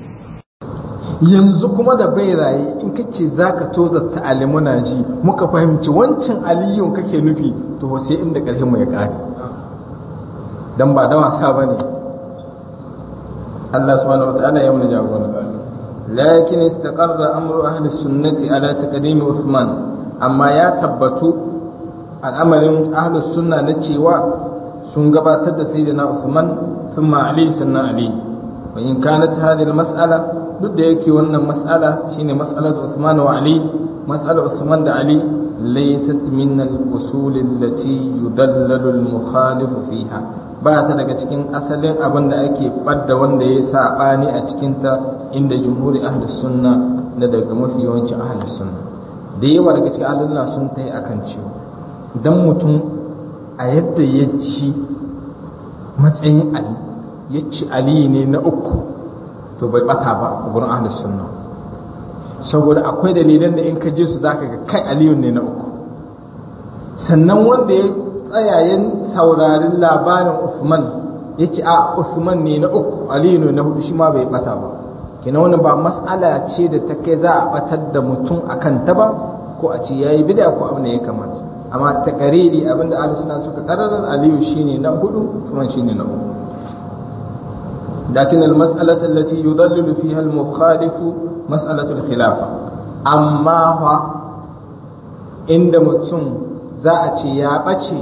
yanzu kuma da bai raye in kace zaka toza ta ali muna ji muka fahimci wancan aliyun kake nufi to sai inda karfin mu ya kare dan ba da wasa bane Allah subhanahu wa ta'ala ya mun jagora lakin istaqarra amru ahli sunnati ala taqdim Uthman amma ya tabbatu al'amarin ahli sunna na cewa sun gabatar da sayyidina Uthman thumma Ali sannan Ali wa in kanat hadhihi al-mas'ala duk da yake wannan mas'ala shine mas'alatu Uthman wa Ali mas'alar Uthman da Ali laysat min al-usul allati yudallalu al-mukhalif fiha ba ta daga cikin asalin abin da ake ɓadda wanda ya saɓani a cikinta inda jumhuri ahli sunna da daga mafi yawancin ahli sunna da yawa daga cikin ahlullah sun ta yi akan cewa idan mutum a yadda ya ci matsayin ali ya ci ali ne na uku to bai bata ba a gurin ahli sunna saboda akwai dalilan da in ka je su zaka ga kai aliyu ne na uku sannan wanda ya tsayayen saurarin labarin Uthman ya ce a Uthman ne na uku Aliyu na hudu shi ma bai bata ba kina wani ba mas'ala ce da ta kai za a batar da mutum akan ta ba ko a ce yayi bid'a ko abin da ya kamata amma ta kariri abin da ahli suna suka kararar Aliyu shine na hudu Uthman shine na uku لكن المسألة التي يضلل فيها المخالف مسألة الخلافة أما هو عند متم za a ce ya ɓace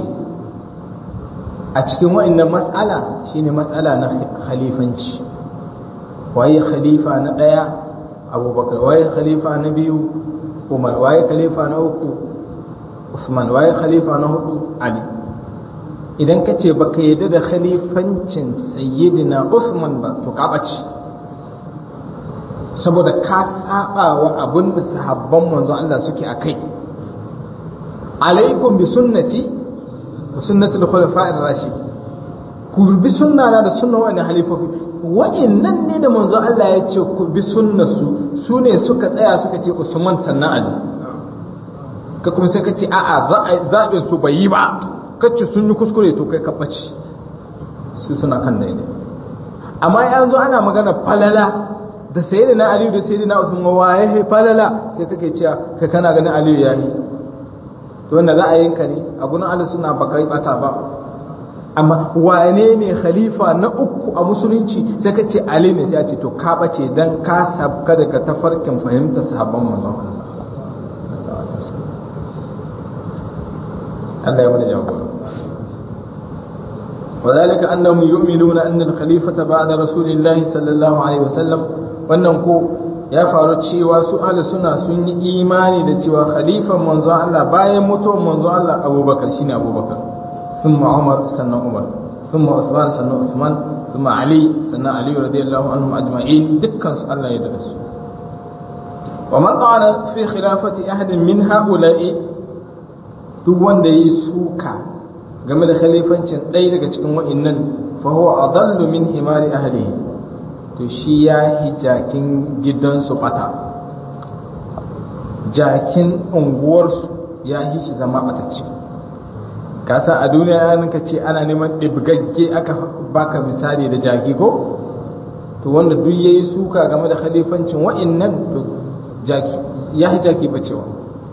a cikin wa'annan mas'ala shine mas'ala na khalifanci waye khalifa na ɗaya abubakar waye khalifa na biyu umar waye khalifa na uku usman waye khalifa na hudu ali idan ka ce baka yadda da khalifancin sayyidina usman ba to ka ɓace saboda ka saba wa abin da sahabban manzon Allah suke a kai alaikum bi sunnati wa sunnati al-khulafa'ir rashid ku bi sunna na da sunna wa'annan halifofi wa'annan ne da manzo Allah ya ce ku bi sunnarsu su ne suka tsaya suka ce Usman sannan Ali ka kuma sai ka ce a'a zaɓin su bai yi ba kace sun yi kuskure to kai ka ɓace su suna kan daidai amma yanzu ana magana falala da sayyidina Ali da sayyidina Usman waye falala sai kake cewa kai kana ganin Ali ya yi to wanda za a yinka ne a gurin Allah suna baka bata ba amma wane ne khalifa na uku a musulunci sai ka ce Ali ne sai a ce to ka bace dan ka sabka daga tafarkin fahimtar sahabban manzon Allah ya mana jagora وذلك أنهم يؤمنون أن الخليفة بعد رسول الله صلى الله عليه وسلم wannan ko ya faru cewa su ahli suna sun yi imani da cewa khalifan manzon Allah bayan mutuwar manzon Allah Abubakar shine Abubakar thumma Umar sannan Umar thumma Uthman sannan Uthman thumma Ali sannan Ali radiyallahu anhum ajma'in dukkan su Allah ya da su wa man qala fi khilafati ahadin min ha'ula'i duk wanda yi suka game da khalifancin ɗaya daga cikin wa'innan fa huwa adallu min himari ahlihi to shi ya yi jakin gidansu bata jakin unguwarsu ya yi shi zama batacce kasa a duniya ya ka ce ana neman ɗibgagge aka baka misali da jaki ko to wanda duk ya yi suka game da khalifancin wa'innan to jaki ya yi jaki bacewa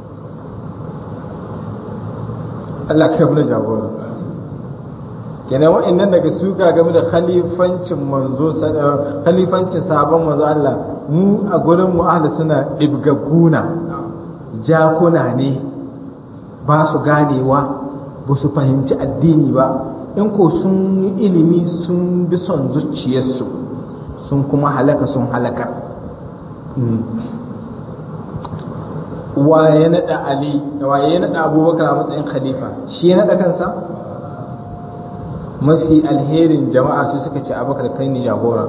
Allah kai mu jagora kenan wa'annan daga suka game da khalifancin manzo khalifancin sahabban manzo Allah mu a gurin mu ahli suna dibgagguna jakuna ne ba su ganewa ba su fahimci addini ba in ko sun yi ilimi sun bi son zuciyarsu sun kuma halaka sun halaka waye naɗa ali waye naɗa abubakar a matsayin khalifa shi ya naɗa kansa mafi alherin jama'a su suka ce abakar kai ni jagora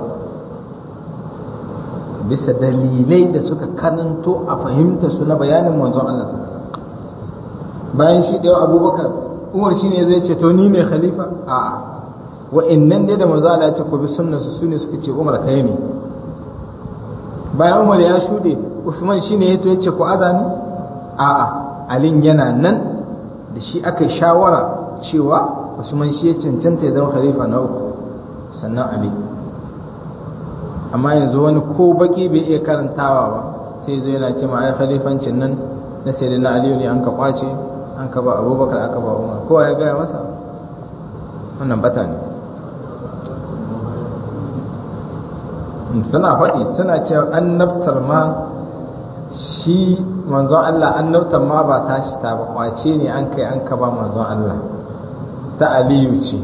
bisa dalilai da suka kananto a fahimta su na bayanin manzon Allah bayan shi ɗaya abubakar umar shi ne zai ce to ni ne khalifa a'a wa'annan dai da manzon Allah ya ce ku bi sunna su ne suka ce umar kai ne bayan umar ya shuɗe usman shi ne ya to ya ce ku azani a'a alin yana nan da shi aka shawara cewa Usman shi ya cancanta ya zama khalifa na uku sannan Ali amma yanzu wani ko baki bai iya karantawa ba sai zo yana ce ma ai khalifancin nan na sai na Aliyu ne an ka kwace an ka ba Abubakar aka ba Umar kowa ya gaya masa wannan bata ne suna faɗi suna cewa annabtar ma shi manzon Allah annabtar ma ba tashi ta ba kwace ne an kai an ka ba manzon Allah ta aliyu ce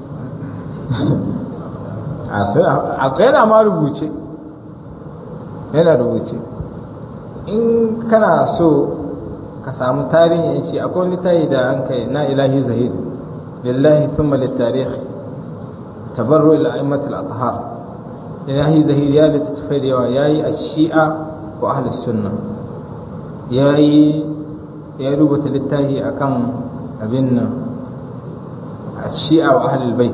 akwai yana ma rubuce yana rubuce in kana so ka samu tarihin shi akwai littafi da an kai na ilahi zahid lillahi thumma littarikh tabarru ila aimat al-athhar ilahi zahid ya littattafai da yawa yayi a shi'a ko ahli sunna yayi ya rubuta littafi akan abin nan الشيعة وأهل البيت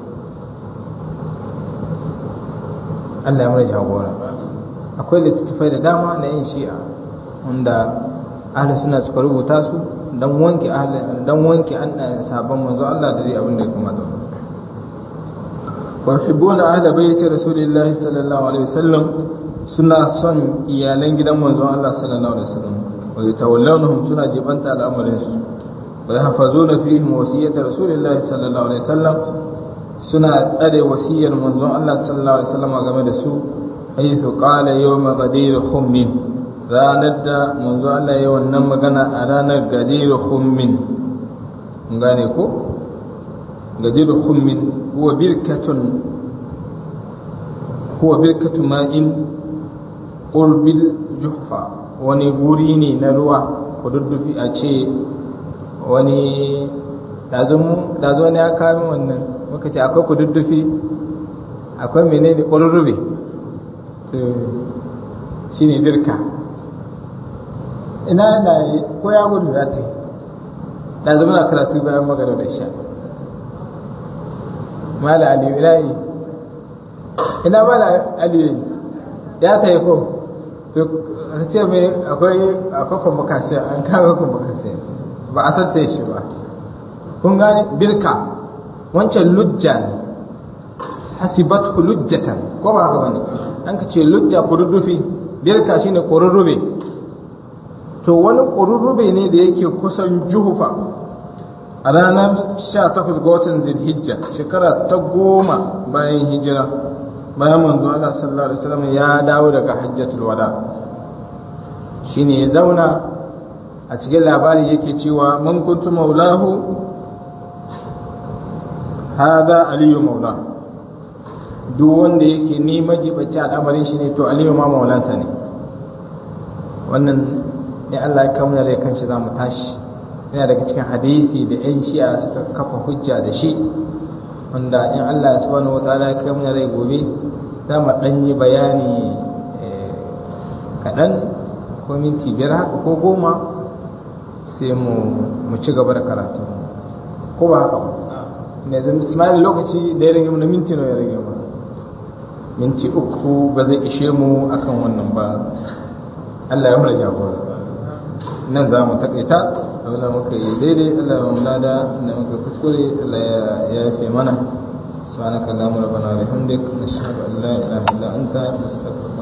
Allah ya mana jagora akwai littattafai da dama na yin shi'a wanda ahli suna suka rubuta su dan wanke ahli dan wanke an sabon manzo Allah da zai abin da ya kamata wa yuhibbuna ahli baiti rasulillahi sallallahu alaihi wasallam suna son iyalan gidan manzo Allah sallallahu alaihi wasallam wa yatawallawnahum suna jibanta al'amarin su ويحفظون فيهم وصية رسول الله صلى الله عليه وسلم سنة أدي وصية منظوم الله صلى الله عليه وسلم game da su حيث قال يوم غدير خم ranar da manzo Allah ya wannan magana a ranar gadir khummin gane ko gadir khummin huwa birkatun huwa birkatu ma'in qurbil juhfa wani guri ne na ruwa kududdufi a ce wani dazo ne ya kami wannan muka ce akwai kududdufi akwai menene ƙwarurrube shi ne birka ina da ko ya gudu ya ta yi dazo muna karatu bayan magana da sha mala aliyu ina yi ina mala aliyu ya ta yi ko a ce mai akwai akwai convocation an kawo convocation ba a satta shi ba kun gane birka wancan lujja ne hasibat lujjatan ko ba haka bane an ka ce lujja kururrufi birka shine kururrube to wani kururrube ne da yake kusan juhufa a ranar 18 ga watan zilhijja shekara ta goma bayan hijira bayan manzo Allah sallallahu alaihi wasallam ya dawo daga hajjatul wada shine ya zauna a cikin labari yake cewa man kuntu maulahu hada aliyu maula duk wanda yake ni majibaci al'amarin shi ne to aliyu ma maulansa ne wannan in Allah ya kamuna rai kanshi za mu tashi yana daga cikin hadisi da 'yan shi'a suka kafa hujja da shi wanda in Allah subhanahu wataala ya kamuna rai gobe za mu ɗan yi bayani kaɗan ko minti biyar haka ko goma sai mu ci gaba da karatu ko ba haka ba ne zan ismail lokaci da ya rage mana minti nawa ya rage mana minti uku ba zai ishe mu akan wannan ba Allah ya mura jagora nan za mu takaita abinda muka yi daidai Allah ya mula da inda muka kuskure Allah ya yafe mana سبحانك اللهم ربنا وبحمدك نشهد ان لا اله الا انت نستغفرك